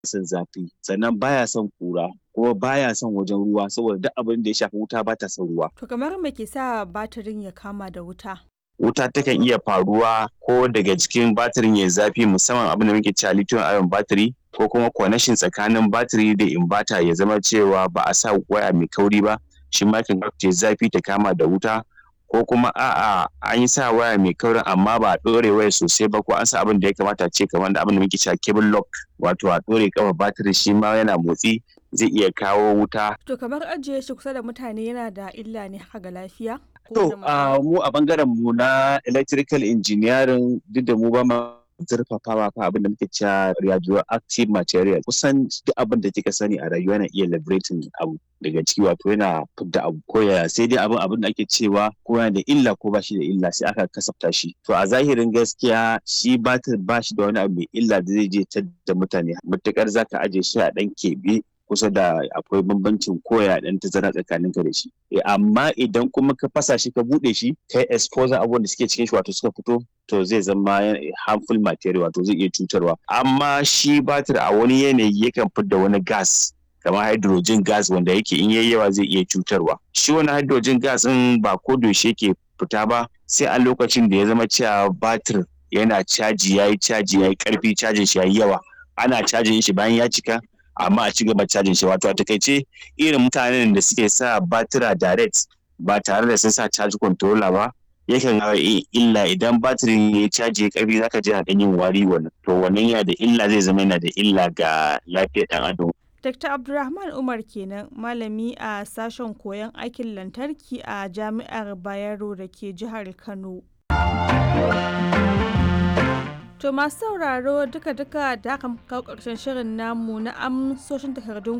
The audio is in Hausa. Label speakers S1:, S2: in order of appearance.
S1: son zafi sannan baya son kura kuma baya son wajen ruwa saboda duk abin da ya shafi wuta ba ta son ruwa
S2: To kamar me ke sa batirin ya kama da wuta?
S1: wuta takan iya faruwa ko daga cikin batirin ya zafi musamman abin da muke cewa lithium ion battery ko kuma connection tsakanin batiri da inverter ya zama cewa ba a sa waya mai kauri ba shi ma kan ta zafi ta kama da wuta ko kuma a'a an yi sa waya mai kaurin amma ba a ɗore waya sosai ba ko an sa abin da ya kamata ce kamar da abin da muke cewa cable lock wato a ɗore kafa batiri shi ma yana motsi zai iya kawo wuta
S2: To kamar ajiye shi kusa da mutane yana da illa ne haka ga lafiya? Ko
S1: To,
S2: da matsala?
S1: a mu a bangaren mu na electrical engineering duk da mu ba ma zurfafawa fa abin da muke cewa radioactive material kusan duk abin da kika sani a rayuwa yana iya liberating abu daga ciki wato yana fidda abu ko ya sai dai abin abin da ake cewa ko yana da illa ko ba shi da illa sai aka kasafta shi to a zahirin gaskiya shi batir ba shi da wani abu mai illa da zai je da mutane matukar zaka aje shi a dan keɓe kusa da akwai bambancin koya dan tazara tsakanin ka da shi Eh, amma idan kuma ka fasa shi ka bude shi kai exposure abubuwan da suke cikin shi wato suka fito to zai zama yana- harmful material wato zai iya cutarwa amma shi batir a wani yanayi yakan fidda wani gas kamar hydrogen gas wanda yake in yayi yawa zai iya cutarwa shi wani hydrogen gas din ba ko da yaushe yake fita ba sai a lokacin da ya zama cewa batir yana caji yayi caji yayi karfi cajin shi yayi yawa ana cajin shi bayan ya cika amma a ci gaba cajin shi wato a takaice irin mutanen da suke sa batira direct ba tare da sun sa charge controller ba yakan hawa illa idan batirin ya caji ya karfi zaka ji na ɗan yin wari wannan to wannan yana da illa zai zama yana da illa ga lafiyar ɗan adam
S2: Dr. Abdulrahman Umar kenan malami a sashen koyon aikin lantarki a Jami'ar Bayero da ke jihar Kano. To masu sauraro duka-duka da aka kawo ƙarshen shirin namu na amsoshin takardun